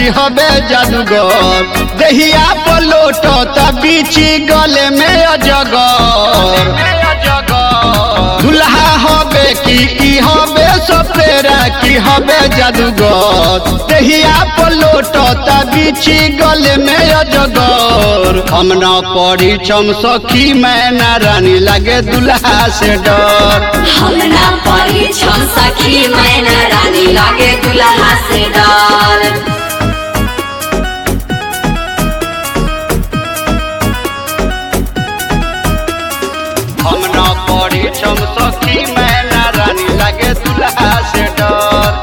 की हबे जादूगर दहिया पलोट बीची गले में अजगर दुल्हा हबे की की हबे सपेरा की हबे जादूगर दहिया पलोट बीची गले में अजगर हम न पड़ी चम सखी मैना रानी लगे दुल्हा से डर हम ना परी छम सखी मैना रानी लागे दुल्हा से डर हम न पड़ी चम सखी मैना रानी लगे दुल्हा से डर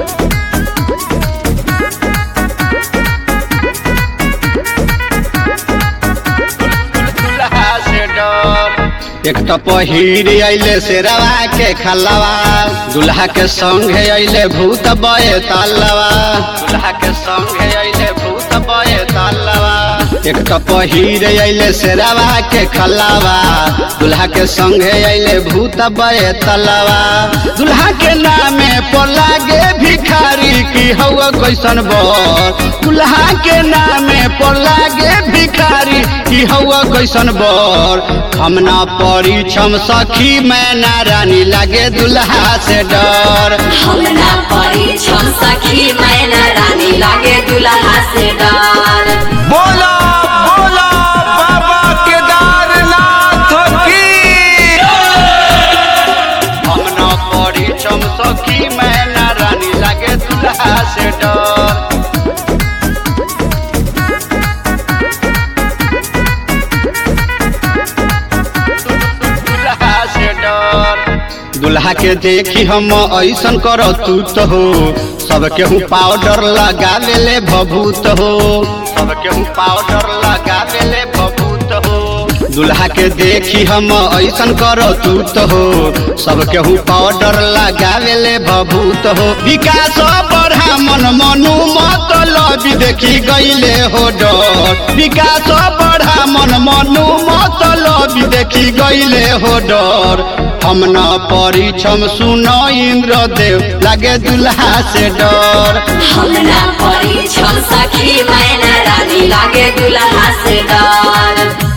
दुल्हा से डर एक तो पहिर अइले शेरवा के खलवा दुल्हा के संगे अइले भूत बये तालवा दुल्हा के संगे अइले भूत बये तालवा एक तो पहिर अइले शेरवा के खलवा दुल्हा के संगे अइले भूत बये तलवा दुल्हा के नामे पर लागे भिखारी की हवा कैसन बर दुल्हा के नामे पर लागे भिखारी की हवा कैसन बर हम ना पड़ी छम सखी मैना रानी लागे दुल्हा से डर हम ना परी छम सखी मैना रानी लागे दुल्हा से डर बोला बोला बाबा केदारनाथ की हम ना पड़ी छम सखी मैना रानी लागे दुल्हा से डर दुल्हा से डर दुल्हा के देखी हम ऐसन कर तू तो हो सब केहू पाउडर लगावे ले भभूत हो सब केहू पाउडर लगावे ले भभूत हो दुल्हा के देखी हम ऐसन कर तू तो हो सब केहू पाउडर लगावे ले भभूत हो विकास बढ़ा मन मनु मतलब देखी गईले हो डर विकास बढ़ा मन मनु मतलब देखी गईले हो डर हम न परिछम सुन इंद्र देव लागे दुल्हा से डर हम ना परी छम सखी मैना रानी लागे दुल्हा से डर